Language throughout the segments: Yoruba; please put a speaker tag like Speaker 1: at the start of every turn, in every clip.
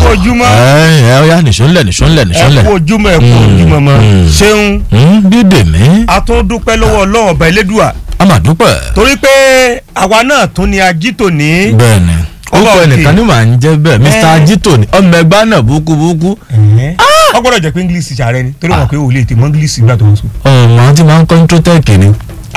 Speaker 1: kú ojúmọ́.
Speaker 2: ẹ ẹ ọyá nìṣó ńlẹ̀ nìṣó ńlẹ̀ nìṣó
Speaker 1: ẹ
Speaker 2: ńlẹ̀.
Speaker 1: kú ojúmọ́ ẹ kú ojúmọ́ mọ́
Speaker 2: mm.
Speaker 1: ṣeun
Speaker 2: dídè mí
Speaker 1: a tún dúpẹ́ lọ́wọ́ ọlọ́run ọba elédùà
Speaker 2: a máa dúpẹ́.
Speaker 1: torí pé àwa náà tún ni ajito ní.
Speaker 2: bẹ́ẹ̀ni orúkọ
Speaker 1: Ọlọ́run
Speaker 2: ẹnìkan
Speaker 1: kì í.
Speaker 2: ní màá ń jẹ́ bẹ́ẹ̀ mr
Speaker 1: Eh.
Speaker 2: ajito ni ọmọ ẹgbẹ́ náà búkúbúkú.
Speaker 1: wọ́n gbọ́dọ̀ jẹ́ pé english ṣàrẹ́ ni torí wọn pé o lè tè mọ́ english nígbà tó ń sùn.
Speaker 2: ọmọ àwọn tí máa ń kọ́ introtech ni.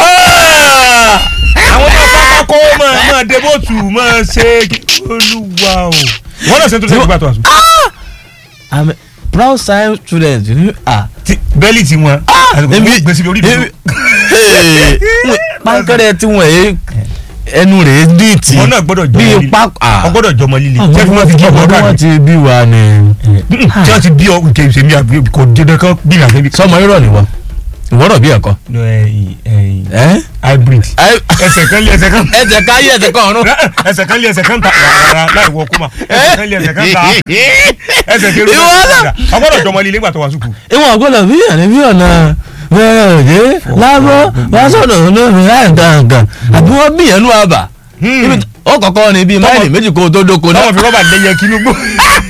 Speaker 1: àwọn tó bá kọ́ mọ̀ mọ̀ débòtù mọ̀ ṣe olúwa o wọ́n náà ṣe tó ṣe nígbà tó ń sùn.
Speaker 2: i'm a proud science student. ah
Speaker 1: Ti- bẹ́ẹ̀lì tí wọn
Speaker 2: èmi-
Speaker 1: gbèsè orí mi.
Speaker 2: èmi- Hey, pánkẹ́rẹ́ tí wọ́n yé ẹnu rẹ̀ díìtì.
Speaker 1: wọn náà gbọ́dọ̀ jọmọ
Speaker 2: bíi
Speaker 1: líle
Speaker 2: pápá.
Speaker 1: wọn gbọ́dọ̀ jọmọ líle
Speaker 2: àwọn
Speaker 1: jẹ́ fún wọn fi kí ọmọ
Speaker 2: ọmọdé wọn
Speaker 1: káàkiri.
Speaker 2: ti bí wa ni.
Speaker 1: tí wọ́n ti bí ọ kì í ṣe mi àbí kò dédé kan bí ìyàgbé bí.
Speaker 2: sọmọ irọ́ ni wọ́n ìwọ́rọ̀ bí ẹ̀kọ́. ẹ́
Speaker 1: hybrid ẹsẹ̀ kan lé ẹsẹ̀ kan
Speaker 2: ẹsẹ̀ ká yé ẹsẹ̀ kan ọ̀run.
Speaker 1: ẹsẹ̀ kan lé ẹsẹ̀ kan ta rárá láì wọ kúmà ẹsẹ̀ kan lé ẹsẹ̀ kan ta ẹsẹ̀ kéré
Speaker 2: Ìwọ náà.
Speaker 1: ọgbọ́dọ̀ jọmọ líle nígbà tó wà sùkú.
Speaker 2: ìwọ̀n àgbọ̀dọ̀ bí ọ̀nà bí ọ̀nà bẹ́ẹ̀ òde lábọ́ wá sọ̀dọ̀ olómi láì gàǹgàn àbí wọ́n bí yẹn nú àbà. Ibi t- ó kọ̀kọ́ ni bíi máìlì méjì kó o tó dóko náà.
Speaker 1: táwọn fi rọ́bà lẹ́yẹ kínú gbó.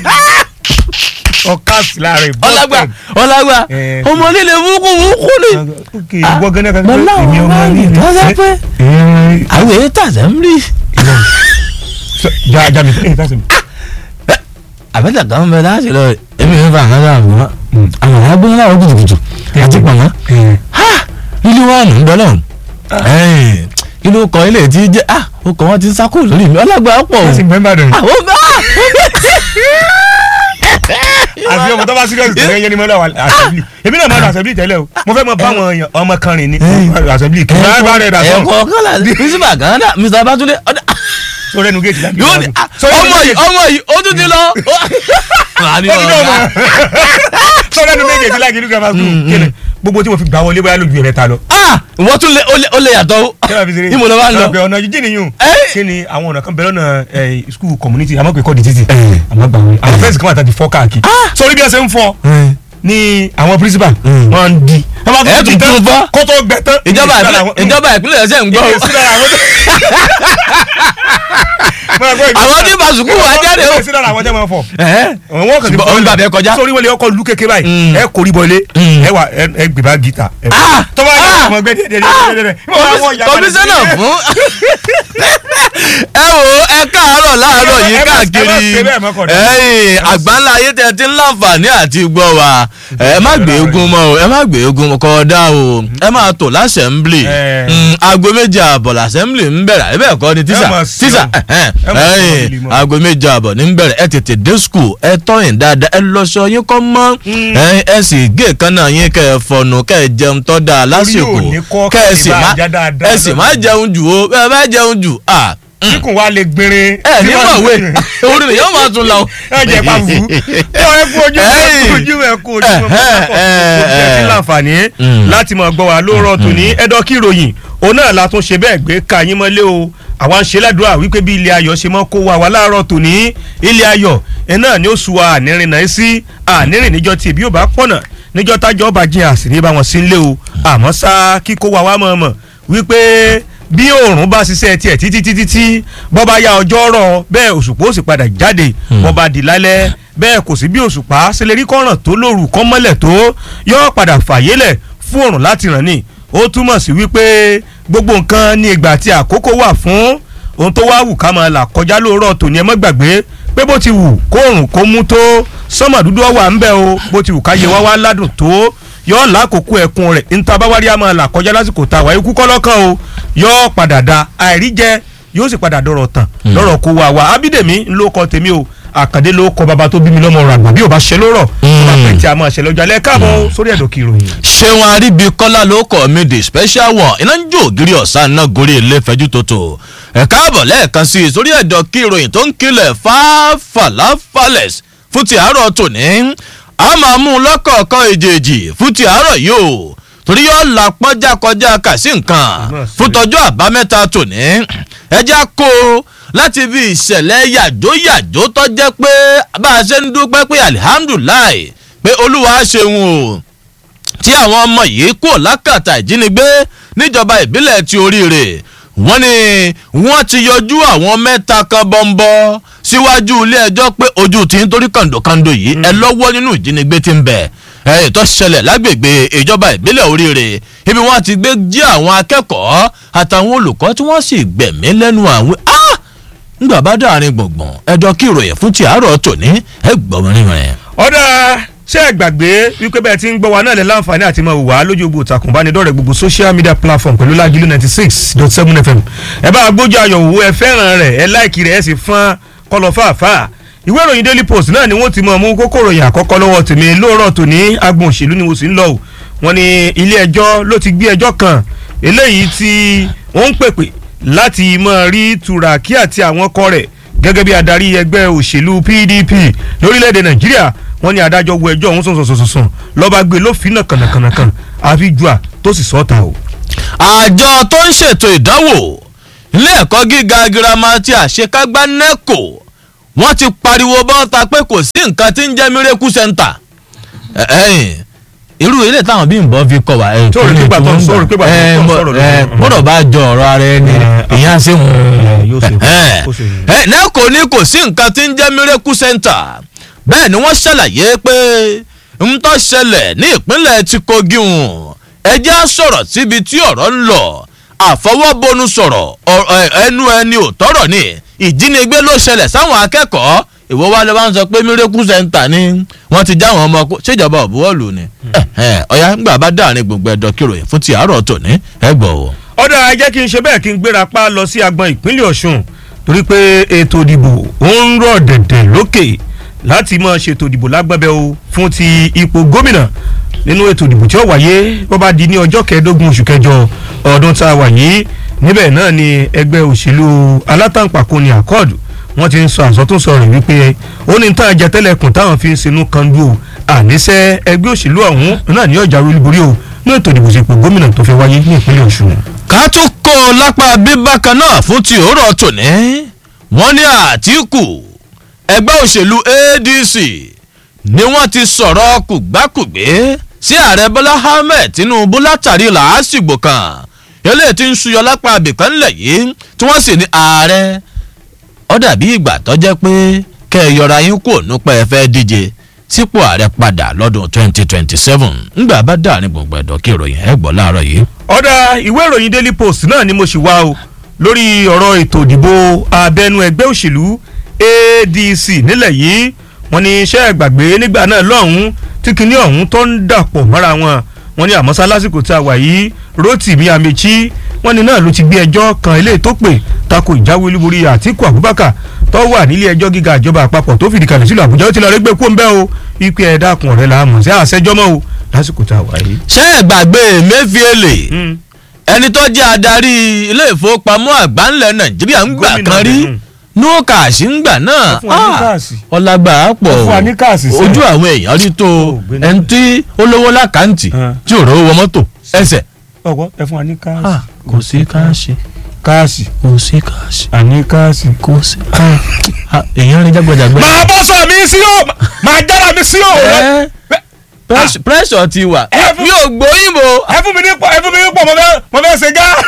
Speaker 1: ọkàsì láàrin
Speaker 2: ọlágbà ọlágbà
Speaker 1: Eh,
Speaker 2: ọmọ líle wúkú wúkú ni.
Speaker 1: ok ìwọ gánà kan
Speaker 2: mo láwọn
Speaker 1: èmi ọmọ
Speaker 2: máa ń
Speaker 1: líle.
Speaker 2: tọ́ sọ pé
Speaker 1: Eh,
Speaker 2: àwọn èyí tàṣẹ ń rí.
Speaker 1: so- ja ja mi ẹ tàṣẹ mi.
Speaker 2: àbẹ́tẹ̀ kan bẹ láti lọ èmi ń fa àkàndá àbúrò àwọn ará gbóná láwọn kùtùkùtù àti pàmò. lílé wa nù ń bẹ lọ́hùn. kí ló kọ ilé tí jẹ́ ah ó kọ wọ́n ti ń sákò lórí mi ọlágbà pọ̀ o.
Speaker 1: ẹ sì mẹ́mbà dùn.
Speaker 2: àwọn bá
Speaker 1: àfi ọmọ tó bá serious tó yẹn ni mo lọ wà assembly èmi náà máa lọ assembly tẹ́lẹ̀ o mo fẹ́ mọ bá àwọn èèyàn ọmọ kan rìn ní assembly kí n bá bá rẹ̀ dà sọ́n
Speaker 2: ẹ̀kọ́ kọ́lá bísíbà kan dà mr batunde ọ̀dà
Speaker 1: so rẹnu géètì láti
Speaker 2: yóò ní ah, ọmọ yìí ọmọ yìí ó tún ti lọ. màá ní
Speaker 1: ó ti dọ̀
Speaker 2: ọ̀gá.
Speaker 1: mọ́ so rẹnu méjèèjì láti ìlú grammar school kíni gbogbo tí mo fi gbà wọlé bóyá lójú ẹ̀rẹ́ ta lọ.
Speaker 2: ah wọ́n tún lé ó lé- ó lè yàtọ̀ o.
Speaker 1: kí ló fi ṣeré
Speaker 2: ìmọ̀ ló bá ń lọ.
Speaker 1: ọ̀pẹ ọ̀nà jíjìn nìyún
Speaker 2: Eh.
Speaker 1: kí ni àwọn ọ̀nà kan bẹ̀rẹ̀ ọ̀nà eh, school community àmọ́ pé kọ́ di títì àmọ́ gbà wọlé àwọn fẹ́ǹsì kan wà tàbí fọ́ káàkiri sórí bí ẹ ṣe ń fọ́ ní àwọn principal
Speaker 2: Mm.
Speaker 1: wọ́n ń di wọ́n bá
Speaker 2: Ẹ
Speaker 1: tó
Speaker 2: tún tún fọ́.
Speaker 1: kó tó gbẹ tán
Speaker 2: ìjọba
Speaker 1: ìdí
Speaker 2: ìpínlẹ̀
Speaker 1: sílára wọn-
Speaker 2: ìjọba ìpínlẹ̀ ẹ̀sẹ̀ ń gbọ́ o.
Speaker 1: ìdí sílára wọn- Máa gbọ́ ìdí
Speaker 2: àwọn
Speaker 1: sílára-
Speaker 2: tí bàṣùkú wà jáde o.
Speaker 1: ìdí sílára àwọn jẹ́ máa fọ̀
Speaker 2: Ẹ̀hẹ́.
Speaker 1: wọ́n kàn ti
Speaker 2: Ṣùgbọ́n òun gbàgbé kọjá.
Speaker 1: sórí wọlé ọkọ̀ lu kékeré báyìí
Speaker 2: Mm.
Speaker 1: ẹ kò rí bọ ilé
Speaker 2: Mm.
Speaker 1: ẹ wà ẹ- ẹ gbé bá gíta ẹ
Speaker 2: Ah!
Speaker 1: tọ́wọ́ ẹ
Speaker 2: Ah!
Speaker 1: ọmọ ẹgbẹ́ díẹ̀ díẹ̀ díẹ̀ díẹ̀
Speaker 2: kọmísánná fún ẹ wo ẹ káàárọ̀ láàárọ̀ yìí
Speaker 1: Ẹ má- ẹ má
Speaker 2: káàkiri
Speaker 1: ṣe bẹ́ẹ̀ mọ́ kọ̀dá.
Speaker 2: ẹ̀yin àgbáńlá ayé tẹ ti ń láǹfààní àti gbọ́ wa ẹ má gbé egun mọ́ o ẹ má gbé egun kọ́dá o ẹ máa tò lásẹ̀mblì
Speaker 1: Ẹ.
Speaker 2: aago méje àbọ̀ lásẹ̀mblì ń bẹ̀rẹ̀ ẹ bẹ́ẹ̀ kọ́ ni tíṣà
Speaker 1: Ẹ má sí
Speaker 2: tíṣà
Speaker 1: o. Ẹ má sí
Speaker 2: ẹ̀yin
Speaker 1: ọmọdé mọ́.
Speaker 2: aago méje àbọ̀ ní ń bẹ̀rẹ̀ ẹ tètè dé skul ẹ tọ́yìn dáadáa ẹ lọ́ṣọ yín kọ́ mọ́ ẹ̀yin ẹ sì gé kaná yín kẹ́ ẹ fọnù kẹ́ ẹ jẹun tọ́ da lásìkò
Speaker 1: ò ní kọ́
Speaker 2: kẹ́ ẹ sì
Speaker 1: kí
Speaker 2: má
Speaker 1: ìbá já dáadáa
Speaker 2: ẹ sì má
Speaker 1: lọ́dọ̀.
Speaker 2: jẹun jù o bẹ́ẹ̀ bá jẹun jù à
Speaker 1: kíkùn wa lè gbinrin
Speaker 2: ẹ ní mọ̀wé orí rẹ̀ yóò máa tún lọ.
Speaker 1: ẹ jẹ pa fún ẹ kú ojú ẹ kú ojú ẹ kú ojú ẹ kú láǹfààní
Speaker 2: Mm.
Speaker 1: láti mọ̀ gbọ́ wa lóòrọ̀ tòní ẹ̀dọ́ kí ìròyìn òun náà la tún ṣe bẹ́ẹ̀ gbé ka yín mọ́lé o àwa ń ṣe ládùúrà wípé bí ilé ayọ̀ ṣe mọ́ kó wa wá láàárọ̀ tòní ilé ayọ̀ ẹ náà ni ó su wa ànírin náà sí ànírin níjọ́ tí ìbí ò bá pọ̀nà níjọ́ tájọ́ bá jìn àsìrí bá wọn sí ń lé o àmọ́ sá kíkó wa wá mọ̀ mọ̀ wípé bí oòrùn bá ṣiṣẹ́ tiẹ̀ títí títí tí bọ́ bá ya ọjọ́ rọ̀ bẹ́ẹ̀ òṣùpá ó sì padà jáde bọ́ bá di lálẹ́ bẹ́ẹ̀ kò sí bí òṣùpá ṣe lè rí kọ́ràn tó lóru kọ́ mọ́lẹ̀ tó yóò padà fàyélẹ̀ fún oòrùn láti ràn ní ó túmọ̀ sí wípé gbogbo nǹkan ní ìgbà tí àkókò wà fún ohun tó wá wù ká máa là kọjá lóòrọ̀ tòní ẹ mọ́ gbàgbé pé bó ti wù kóòrùn kó mú tó sọ́mọ̀ dúdú ọ̀wà ń bẹ o bó ti wù ká yẹ wá wá ládùn tó yọ lákòókò ẹkùn rẹ̀ níta báwárí a máa là kọjá lásìkò tá a wà ikú kọ́lọ́kàn o yọ padà da àìrí jẹ yóò sì padà dọ̀rọ̀ tàn lọ́rọ̀ kó wa wa ábídèmí ló kọ tèmi o àkàndé ló kọ bàbá tó bí mi lọ́mọ ràgbà bí ò bá ṣe lórọ̀ tó bá pẹ́ tí a máa ṣe lọ́jọ́ alẹ́ káàbọ̀ sórí ẹ̀dọ̀ kí ìròyìn.
Speaker 2: ṣéun aríbikọ́lá ló kọ́ mi the special one iná ń jó ògiri ọ̀sán náà gorí ilé fẹ́jú tótó ẹ̀ káàbọ̀ lẹ́ẹ̀kan sí i sórí ẹ̀dọ̀ kí ìròyìn tó ń kilẹ̀ fáfàláfàlẹ̀s fún ti àárọ̀ tòní a máa mú un lọ́kọ̀ọ̀kan èjèèjì fún ti àárọ̀ yìí o torí yóò la pọ́njá kọjá kà sí nǹkan fún tọjọ́ àbámẹ́ta tòní ẹjẹ́ kó o láti bí ìṣẹ̀lẹ̀ yàjóyàjó tó jẹ́ pé bá a ṣe ń dúpẹ́ pé alihamudulilayi pé olúwa ṣeun o tí àwọn ọmọ yìí kò lákàtà ìjínigbé níjọba ìbílẹ̀ ti oríire wọ́n ní wọ́n ti yọjú àwọn mẹ́ta kan bọ́ńbọ́ síwájú ilé ẹjọ́ pé ojú tí ń torí kàndòkàndò yìí ẹ lọ́wọ́ nínú ìjínigbé tí ń bẹ̀ ẹ̀ tó ṣẹlẹ̀ lágbègbè ìjọba ìbílẹ̀ oríire ibi wọ́n ti gbé jí àwọn akẹ́kọ̀ọ́ àtàwọn olùkọ́ tí wọ́n sì gbẹ̀mí lẹ́nu àwọn ah ngbà bá dáàrin gbọ̀ngbọ̀n ẹjọ́ kí ìròyìn fún ti àárọ̀ tòní ẹ gbọ́mọ nínú ẹ̀.
Speaker 1: ọ̀dà ṣé ẹ gbàgbé wípé bẹ́ẹ̀ ti ń gbọ́ wa náà lè láǹfààní àti máa wà á lójú gbogbo ìtàkùn ìbánidọ́rẹ̀ẹ́ gbogbo social media platform pẹ̀lú lágìlú ninety six dot seven fm ẹ bá gbójú ayọ̀ wò ẹ fẹ́ràn rẹ̀ ẹ láìkì rẹ̀ ẹ sì fọ́n kọlọ̀ fàáfà ìwé ìròyìn daily post náà ni wọ́n ti mọ̀ mú kókó ìròyìn àkọ́kọ́ lọ́wọ́ tèmi lóòrọ̀ tòní agbọ̀n òṣèlú ni mo sì ń lọ o wọ́n ní ilé ẹjọ́ ló ti gbé ẹjọ́ kan eléyìí tí wọ́n ń pèpè láti máa rí turaki àti àwọn ọkọ rẹ̀ gẹ́gẹ́ bí adarí ẹgbẹ́ òṣèlú pdp lórílẹ̀‐èdè nàìjíríà wọ́n ní adájọ́ wo ẹjọ́ ọ̀hún sọ̀sọ̀sọ̀sọ̀ lọ́ba gbé lófin náà kànàkànàkàn àfi jùà tó sì sọ́ta o.
Speaker 2: àjọ tó ń ṣètò ìdánwò ilé ẹ̀kọ́ gíga girama ti àṣekágbá neco wọ́n ti pariwo bọ́ta pé kò sí nǹkan tí ń jẹ́ miracle center. Ẹ- ẹ̀yìn irú ilé táwọn bí nbọ fi kọ wa.
Speaker 1: Tó rí pípa tó ń sọ, rí pípa tó ń sọ̀rọ̀ lórí.
Speaker 2: gbọ́dọ̀ bá jọ ọ̀rọ̀ ara ẹni ìyá ṣe wọ́n.
Speaker 1: yóò ṣe kó ṣe yìí.
Speaker 2: ẹ neco ní kò sí nǹkan tí ń jẹ́ miracle center bẹ́ẹ̀ ni wọ́n ṣàlàyé pé ń tó ṣẹlẹ̀ ní ìpínlẹ̀ tí kogi hùn ẹjẹ́ á sọ̀rọ̀ síbi tí ọ̀rọ̀ ń lọ àfọwọ́bọnu sọ̀rọ̀ ọ- ẹ- ẹnu ẹni ò tọrọ ni ìjínigbé ló ṣẹlẹ̀ sáwọn akẹ́kọ̀ọ́ ìwọ wa ló bá ń sọ pé miracle center ni wọ́n ti já àwọn ọmọ kó ṣèjọba òbúwọ́lù ni Ẹ̀hẹ́n, ọ̀yá ńgbà bá dáàrin gbogbo ẹ̀dọ̀ kìròyìn fún ti àárọ̀ tòní ẹ gbọ́ o.
Speaker 1: ọ̀dà ẹ jẹ́ kí n ṣe bẹ́ẹ̀ kí n gbéra pa lọ sí agbọn ìpínlẹ̀ ọ̀ṣun torí pé ètò ìdìbò ó ń rọ̀ dẹ̀dẹ̀ lókè láti máa ṣètò ìdìbò lágbẹ́bẹ́ o fún ti ipò gómìnà nínú ètò ìdìbò tí ó wáyé bó bá di ní ọjọ́ kẹẹ̀ẹ́dógún oṣù kẹjọ ọdún tá a wà yìí níbẹ̀ náà ni ẹgbẹ́ òṣèlú alátàǹpàkò ní àkọọ̀dù wọ́n ti ń sọ àsọtúnsọ rẹ̀ wípé ó ní tán àjẹtẹ́lẹ̀kùn táwọn fi ń sinú kanjú o àníṣe ẹgbẹ́ òṣèlú ọ̀hún náà ní ọjà olúborí o ní ètò ìdìbò sípò gómìnà tó fẹ́ wáyé ní ìpínlẹ̀ ọ̀ṣun.
Speaker 2: ká tún kó o lápá bíbákan náà fún ti òórọ̀ tòní wọ́n ní àtìkù ẹgbẹ́ òṣèlú adc ni wọ́n ti sọ̀rọ̀ kùgbákùgbé sí ààrẹ bọ́lá ahmed tinubu látàrí làásìgbò kan eléyìí tí ń ṣuyọ lápá abìkan ńlẹ̀ yìí tí wọ́n sì ní ààrẹ ó dàbí ìgbà tó jẹ́ pé kẹ́ ẹ yọra yín kúrò nípa ẹ fẹ́ díje sípò ààrẹ padà lọ́dún 2027 ńgbà bá dàrin gbọ̀ngbọ̀n ẹ̀dọ́ kí ìròyìn ẹ̀ gbọ́ láàárọ̀ yìí.
Speaker 1: ọ̀dà ìwé ìròyìn daily post náà ni mo ṣì wá o lórí ọ̀rọ̀ ètò ìdìbò abẹ́nú ẹgbẹ́ òṣèlú adc nílẹ̀ yìí wọ́n ní iṣẹ́ ìgbàgbé nígbà náà lọ́hùn-ún tí kinní ọ̀hún tó ń dàpọ̀ mọ́ra wọn wọ́n ní àmọ́sá lásìkò tí a wà yìí rotimi amechi wọ́n ní náà ló ti gbé ẹjọ́ kan eléyìí tó pè tako ìjáwé olúborí àtiku abubakar tó wà nílé ẹjọ́ gíga ìjọba àpapọ̀ tó fìdí kalẹ̀ sílùú àbújá ó ti lọ rí gbé kó ń bẹ́ o ipe ẹ̀dá kun ọ̀rẹ́ la mọ̀ sí àṣẹjọ́ mọ́ o lásìkò tá a wà yìí.
Speaker 2: ṣé ẹ gbàgbé emefiele ẹni tó jẹ́ adarí ilé ìfowópamọ́ àgbà ńlẹ̀ nàìjíríà ń gbà
Speaker 1: Gómìnà
Speaker 2: kan rí
Speaker 1: Benin.
Speaker 2: no cash ń gbà náà
Speaker 1: Wọ́n fún wa ní
Speaker 2: Ah,
Speaker 1: káàsì.
Speaker 2: ọlágbà á pọ̀
Speaker 1: Wọ́n fún wa ní káàsì sẹ́ẹ̀.
Speaker 2: ojú àwọn èèyàn rí tó
Speaker 1: gbéná.
Speaker 2: ẹni tí ó lówó lákàntì
Speaker 1: Ah.
Speaker 2: tí ò rówó wọ mọ́tò ẹsẹ̀
Speaker 1: ọgbọ́n ẹ fún wa ní káàsì.
Speaker 2: Ah, kò sí káàsì
Speaker 1: káàsì
Speaker 2: kò sí káàsì
Speaker 1: àní káàsì.
Speaker 2: kò sí Ah, èèyàn rí jágbọ́jàgbọ́.
Speaker 1: màá bọ́ sọ mi sí o màá jára mi sí o.
Speaker 2: Ẹ́, press- pressure ti wà
Speaker 1: Ẹ fún-
Speaker 2: mi ò gbóyìnbó
Speaker 1: ẹ fún mi ní pọ̀ ẹ fún mi ní pọ̀ mo fẹ́ mo fẹ́ ṣe gá.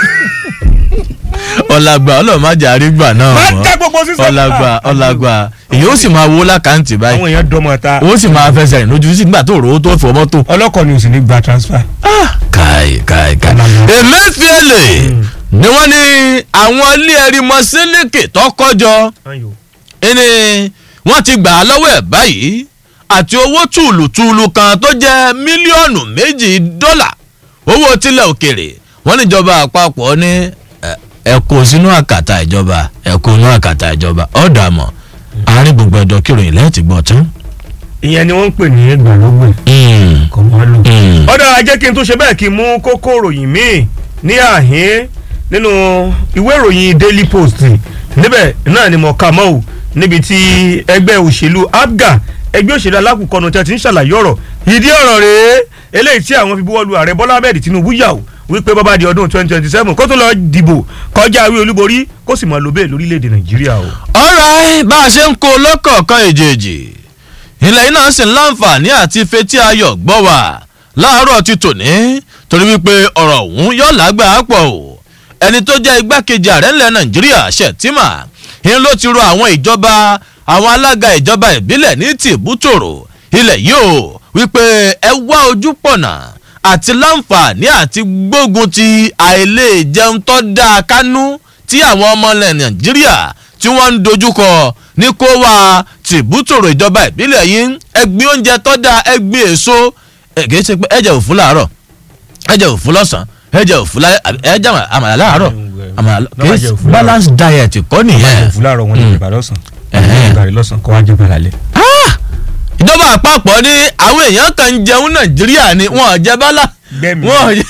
Speaker 2: ọlágbà ọlọ́mọdé àrígbà náà
Speaker 1: máa
Speaker 2: mọ́
Speaker 1: já gbogbo sísọ.
Speaker 2: ọlágbà ọlágbà èyí ó sì máa wó lákàntì báyìí
Speaker 1: àwọn èèyàn dọmọ ta.
Speaker 2: ó sì máa fẹsẹ̀ rìn lójú sí nígbà tó rò ó tó fọ mọ́tò.
Speaker 1: ọlọ́kọ̀ ni o sì ní gba transfer.
Speaker 2: káì káì káì.
Speaker 1: Ọlọ́mọ.
Speaker 2: emefiele ni wọ́n ní àwọn ilé ẹ̀rí mọ sílíkì tó kọjọ ẹni wọ́n ti gbà á lọ́wọ́ ẹ̀ báyìí àti owó tùlùtùlù kan tó jẹ́ mílíọ̀nù méjì dọ́là owó tilẹ̀ òkèrè wọ́n níjọba àpapọ̀ ní ẹ- ẹ kó sínú àkàtà ìjọba ẹ kó sínú àkàtà ìjọba ọ̀dà mọ̀ àárín gbogbo ẹ̀dọ̀ kíròyìn lẹ́yìn tí gbọ́ tán.
Speaker 1: ìyẹn ni wọ́n ń pè ní ẹgbàlógbè
Speaker 2: Mm,
Speaker 1: kò mọ́ lò.
Speaker 2: mm.
Speaker 1: ọ̀dà ajẹ́ kí n tó ṣe bẹ́ẹ̀ kí n mú kókó ìròyìn míì ní àhín nínú ìwé ìròyìn daily post níbẹ̀ náà ni mo kà mọ́ o níbi tí ẹgbẹ́ òṣèlú abga ẹgbẹ́ òṣèlú alákùnkọ́nu tí a ti ń ṣàlàyé ọ̀rọ̀ ìdí ọ̀rọ̀ rèé eléyìí tí àwọn fi buwọ́ lu ààrẹ bọ́lá ahmed tinubu yà ó wípé bọ́bá di ọdún twenty twenty seven kó tó lọ dìbò kọjá awé olúborí kó sì mọ̀ lóbè lórílẹ̀‐èdè nàìjíríà o.
Speaker 2: ọ̀rọ̀ bá a ṣe ń kó lọ́kọ̀ọ̀kan èjèèjì ilẹ̀ yìí náà sì ń láǹfààní àti fetí ayọ̀ gbọ́ wà láàárọ̀ ti tòní torí wípé ọ̀rọ̀ ọ̀hún yóò lágbàá pọ̀ o ẹni tó jẹ́ igbákejì ààrẹ ńlẹ̀ nàìjíríà ṣètìmà ń ló ti rọ àwọn ìjọba àwọn alága ìjọba ìbílẹ̀ ní tìbútòrò ilẹ̀ yìí o wípé ẹ wá ojú pọ̀nà àti láǹfààní àti gbógun ti àìlè jẹun tó dáa kánú tí àwọn ọmọ ilẹ̀ nàìjíríà tí wọ́n ń dojúkọ ní kó wá tìbútòrò ìjọba ìbílẹ̀ yìí ẹgbin oúnjẹ tó dáa ẹgbin èso ẹ̀gẹ́ ṣe pé ẹ̀jẹ̀ òfun láàárọ̀ ẹ̀jẹ̀ òfun lọ́sàn-án ẹ̀jẹ̀ òfun láyé ẹ̀jẹ̀ àmàlà láàárọ̀ àmàlà
Speaker 1: Lọ́wọ́ jẹ òfun
Speaker 2: balance diet kọ́ nìyẹn
Speaker 1: òfin láàárọ̀ wọn ní
Speaker 2: Mm.
Speaker 1: ìgbà lọ́sàn
Speaker 2: Ẹ̀hẹ́n.
Speaker 1: ìgbà rẹ̀ lọ́sàn kọ́ wá jẹ́ gbàlá lẹ̀.
Speaker 2: Ah! ìjọba àpapọ̀ ní àwọn èèyàn kan ń jẹun nàìjíríà ni wọn ò jẹ bálá
Speaker 1: Gbẹ́mi.
Speaker 2: wọn ò jẹ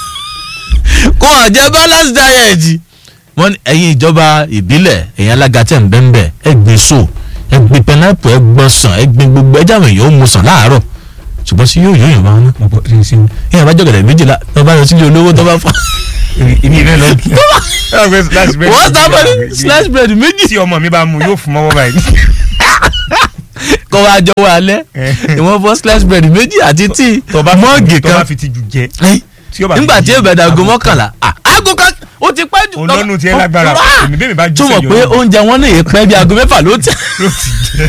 Speaker 2: wọn ò jẹ balance diet wọn ní ẹ̀yin ìjọba ìbílẹ̀ ẹ̀yin alága tẹ̀ ń bẹ́ ń bẹ̀ ẹ gbin so ẹ gbin pineapple ẹ gbọ́n sàn ẹ gbin gbogbo ẹ jáwé èèyàn ó mu sàn láàárọ̀ ṣùgbọ́n sí yóò yóò yàn máa ná
Speaker 1: mo bọ ṣe ṣe
Speaker 2: èèyàn bá jọ̀gẹ̀dẹ̀ méjìlá tó bá lọ sílé olówó tó bá fọ́
Speaker 1: èmi rẹ lọ kí
Speaker 2: wọ́n sábà ní slice bread méjì
Speaker 1: tí ọmọ mi bá mu yóò fún mọ́wọ́ báyìí.
Speaker 2: kọ́ wa jọ wà alẹ́ ìwọ̀n fọ́ slice bread méjì àti tíì
Speaker 1: tó bá
Speaker 2: mọ́ọ̀gì
Speaker 1: tó bá
Speaker 2: kan
Speaker 1: fi ti jù jẹ.
Speaker 2: Ẹ́,
Speaker 1: tí ó bá fi
Speaker 2: nígbà
Speaker 1: ti
Speaker 2: tí
Speaker 1: jù
Speaker 2: èbẹ̀dà aago
Speaker 1: aago
Speaker 2: mọ́kànlá ah, aago kan ó ti pẹ́ jù.
Speaker 1: olónú tiẹ̀ lágbára
Speaker 2: Ah!
Speaker 1: èmi bẹ́ẹ̀ mi bá jù
Speaker 2: tó mọ̀ pé oúnjẹ wọn náà yẹ pẹ́ bí aago mẹ́fà ló tẹ̀.
Speaker 1: ló ti jẹ.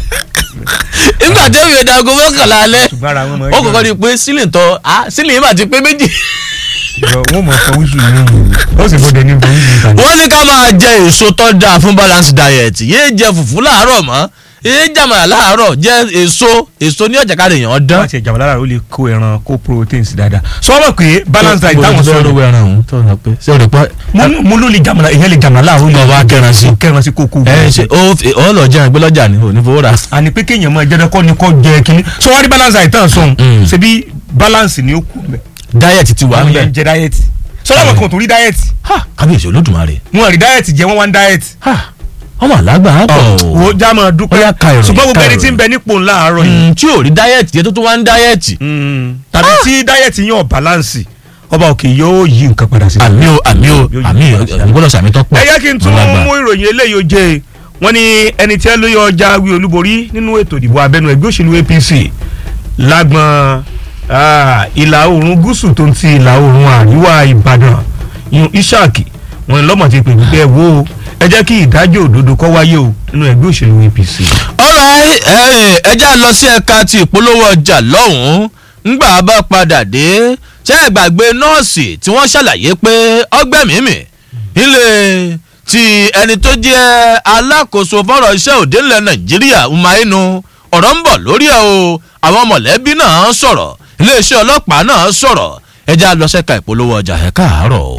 Speaker 2: nígbà tí èbẹ̀dà aago mọ́kànlá alẹ́
Speaker 1: ṣùgbọ́n ara wọn mọ̀
Speaker 2: ó kọ́kọ́ di pé sílìn tọ́ ah, sílìn yìí mà ti pé méjì.
Speaker 1: wọ́n mọ̀ fọ wíṣù nínú ó sì bọ́dẹ ní bọ́ wíṣù ìtàn.
Speaker 2: wọ́n ní ká máa jẹ èso tó dáa fún balance diet yéé jẹ fùfú láàárọ̀ mọ́ yéé jàmàlà láàárọ̀ jẹ èso èso ní ọ̀jà káre èèyàn dán.
Speaker 1: wọ́n ti ẹ̀jàmbá lára ó lè kó ẹran kó proteins dáadáa. sọ wọ́n mọ̀ pé balance diet táwọn sọ
Speaker 2: lọ́wọ́ ẹran òun tó ń sọ pé ṣé o rò pé
Speaker 1: mo- mo ló lè jàmàlà ìyẹn lè jàmàlà láàárọ̀ ó lè
Speaker 2: Lọ wá kẹran sí.
Speaker 1: kẹran sí kókó.
Speaker 2: ẹ ṣe ó ó lọ jẹun ìgbé lọ́jà ni ò ní fowó rà.
Speaker 1: àní pé kéèyàn máa jẹ́ dẹ́kọ́ ni kò jẹ kínní sọ wọ́n rí balance diet tán sọ̀hún
Speaker 2: Mm.
Speaker 1: ṣebí balance ni ó kú mẹ́.
Speaker 2: diet ti wà ń
Speaker 1: àwọn
Speaker 2: bẹ̀.
Speaker 1: yẹn ń jẹ diet sọlá wọn kàn tó rí diet
Speaker 2: ha kábíyèsí olódùmarè.
Speaker 1: wọn rí diet jẹ wọn wá ń diet.
Speaker 2: ha ọmọ àlágbà á pọ̀ o.
Speaker 1: wo já máa
Speaker 2: Ó
Speaker 1: dúpẹ́
Speaker 2: yá ka ìròyìn,
Speaker 1: ṣùgbọ́n gbogbo
Speaker 2: ka
Speaker 1: ẹni tí ń
Speaker 2: ìròyìn.
Speaker 1: bẹ nípò ńlá àárọ̀ yìí
Speaker 2: Mm, tí ò rí diet yẹn tó tún wá ń diet.
Speaker 1: tàbí tí diet yẹn ò balance ọba òkè yóò yí nǹkan padà sí.
Speaker 2: àmì o àmì o
Speaker 1: Yóò yí
Speaker 2: àmì
Speaker 1: padà sí.
Speaker 2: àgbọ̀dọ̀ sàmì tó pọ̀.
Speaker 1: ẹ yẹ kí n tún
Speaker 2: Ọlágbà.
Speaker 1: mú ìròyìn eléyìí ó jẹ wọn ní ẹni tí ẹ lóye ọjà wí olúborí nínú ètò ìdìbò abẹ́nú ẹgbẹ́ òṣèlú APC lágbọn ah, ìlà oòrùn gúúsù tó ń ti ìlà oòrùn àríwá Ìbàdàn yun Ishaq wọn ni lọ́mọ ti pè wípé ẹ wo ẹ jẹ́ kí ìdájọ́ òdodo kó wáyé o nínú ẹgbẹ́ òṣèlú APC.
Speaker 2: alright ẹ ẹ já lọ sí ẹ̀ka ti ìpolówó ọjà lọ́hùn-ún ńgbà bá padà dé ṣé ẹ gbàgbé nọ́ọ̀sì tí wọ́n ṣàlàyé pé ọgbẹ́ mímì ilé ti ẹni tó jẹ́ alákòóso fọ́rọ̀ iṣẹ́ òde ńlẹ̀ nàìjíríà umainu ọ̀rọ̀ ń bọ̀ lórí ẹ̀ o àwọn mọ̀lẹ́bí náà sọ̀rọ̀ iléeṣẹ́ ọlọ́pàá náà sọ̀rọ̀ ẹ já lọ sẹ́ka ìpolówó ọjà ẹ̀ káàárọ̀ o.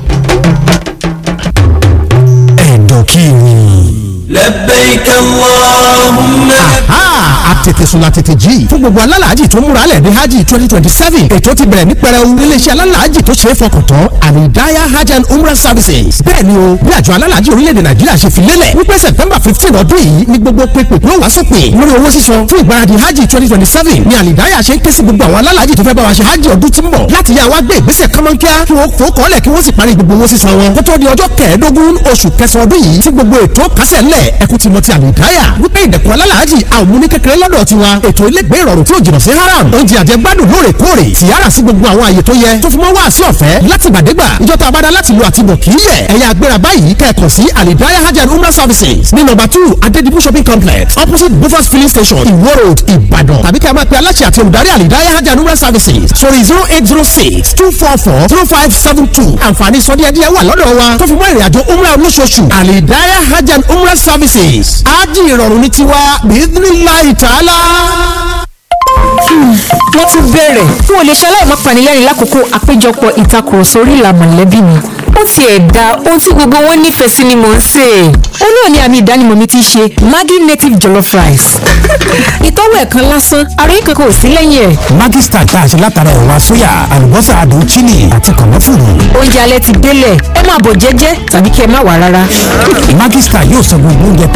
Speaker 3: ẹ̀dọ̀ kí ni.
Speaker 4: لبيك اللهم
Speaker 3: a tètè sùn la tètè jí fún gbogbo alálàájì tó múra lẹ̀ ní hajj twenty twenty seven ètò ti bẹ̀rẹ̀ ní pẹrẹu iléeṣẹ́ alálàájì tó ṣe é fọkàn tán àlìdáyà hajj and umrah services bẹ́ẹ̀ ni o bí àjọ alálàájì orílẹ̀-èdè nàìjíríà ṣe fi lélẹ̀ wípé september fifteen ọdún yìí ni gbogbo pépè yóò wá sópin lórí owó sísan fún ìgbáradì hajj twenty twenty seven ni àlìdáyà ṣe ń ké sí gbogbo àwọn alálàájì tó fẹ́ bá wa ṣe hajj ọdún tí ń bọ̀ láti yá wa gbé ìgbésẹ̀ kọ́mọ́nkíá kí wọ́n fò kọ́lẹ̀ kí wọ́n sì parí gbogbo owó sísan wọn kó tó di ọjọ́ kẹẹ̀ẹ́dógún oṣù kẹsàn-án ọdún yìí tí gbogbo ètò kásẹ̀ ńlẹ̀ ẹkú ti mọ ti àlìdáyà wípé ìdẹ̀kùn alálàájì àwọn mú ní kékeré lọ́dọ̀ tiwa ètò ilégbé ìrọ̀rùn tí ò jìnnà sí haram oúnjẹ àjẹgbádùn lóòrèkóòrè tìyára sí gbogbo àwọn àyè tó yẹ tó fi mọ́ wá sí ọ̀fẹ́ láti gbàdégbà ìjọta abada láti lo àtibọ̀ kì í yẹ ẹ̀yà agbéra báyìí kẹ́ẹ̀kan sí alidaya hajj and umrah services ní nọ́mbà two adedibu shopping complex opposite bufas filling station iwo road ìbàdàn tàbí kí a máa pe aláṣẹ àti olùdarí alidaya hajj and umrah services sórí zero eight zero six two four four zero five seven two àǹfààní sọdíẹ̀díẹ̀ wà lọ́dọ̀ wa tó fi mọ́ ìrìnàjò umrah olóṣooṣù alidaya hajj and umrah services ájì ìrọ̀rùn ní tiwa bíídínláì tààlà
Speaker 5: wọ́n tún bẹ̀rẹ̀ n ò lè ṣe aláìmọ́ panilẹ́rìn lákòókò àpéjọpọ̀ ìtakùrọ̀sọ orí ìlà mọ̀lẹ́bí mi ó tiẹ̀ da ohun tí gbogbo wọn nífẹ̀ẹ́ sí ni mò ń sè é ó náà ní àmì ìdánimọ̀ mi ti ṣe Maggi native jollof rice ìtọ́wò ẹ̀kan lásán àròyé kankan ò sí lẹ́yìn ẹ̀
Speaker 3: Maggi star tá a ṣe látara ẹ̀wà sóyà àlùbọ́sà àdùn chili àti kànáfùrù.
Speaker 5: oúnjẹ alẹ́ ti délẹ̀ ẹ máa bọ̀ jẹ́jẹ́ tàbí kí ẹ má wà rárá
Speaker 3: Maggi star yóò sọ gbogbo oúnjẹ tá